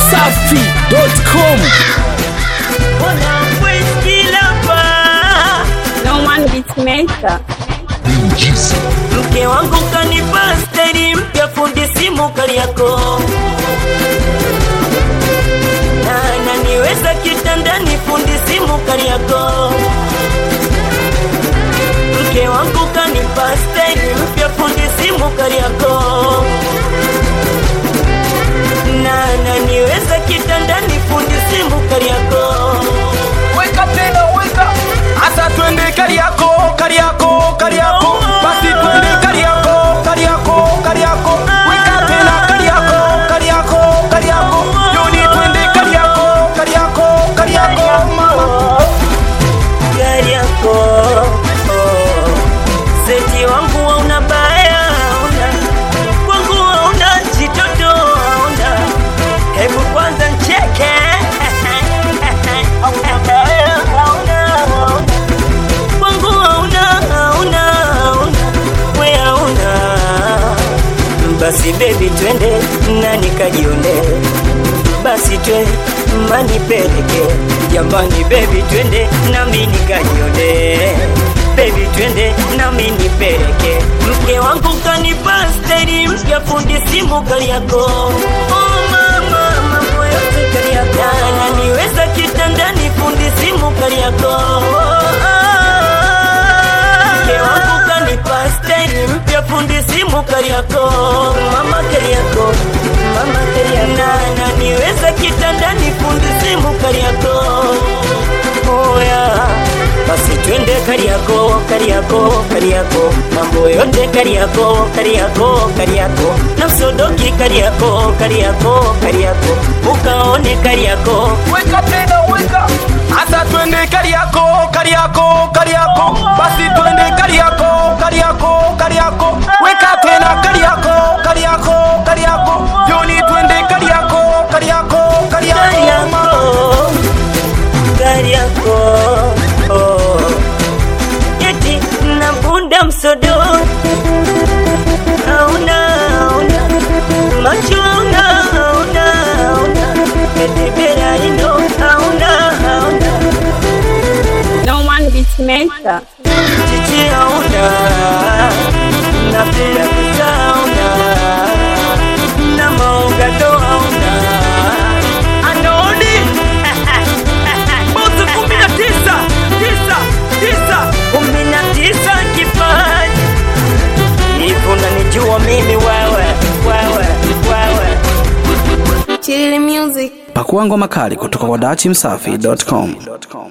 dachimsafi.com No one beats Maker. mke wangu kanipa steri mpya fundi simu kali yako na naniweza kitandani fundi simu kali yako mke wangu kanipa steri mpya fundi simu kali yako na naniweza kitandani fundi simu kali yako weka tena weka asa twende kariako kariako kariako basi twende kariako kariako kariako weka tena kariako kariako kariako joni twende kariako kariako kariako mama gari yako oh. Seti wangu hauna baya hauna kwangu hauna chitoto hauna hebu kwanza ncheke hauna baya hauna hauna kwangu hauna hauna hauna we hauna basi bebi twende na nikajione basi twe manipeleke jambani bebi twende nami nikajione bebi twende nami nipeleke mke wangu kanipa steri mpya fundi simu kali yako oh, mama mambo yote kali yako naniweza kitandani fundi simu kali yako mke wangu kanipa steri mpya fundi simu kali yako mama kali yako mama kali yako na naniweza kitandani fundi simu kali yako oya basi twende kariako kariako kariako mambo yote kariako kariako kariako na msodoki kariako kariako kariako ukaone kariako weka tena weka asa twende kariako kariako kariako basi twende kariako kariako kariako weka tena kariako kariako kariako joni twende kariako kariako kariako mama kariako oh. eti nabunda msodo auna auna macho auna auna auna eti bera ino auna auna No one beats Maker. chichi auna na pia kusauna na maugado auna anodi bosi kumi na tisa tisa tisa kumi na tisa kipaji hivyo nanijua mimi wewe wewe wewe Chili music. pakua ngoma kali kutoka kwa dachimsafi.com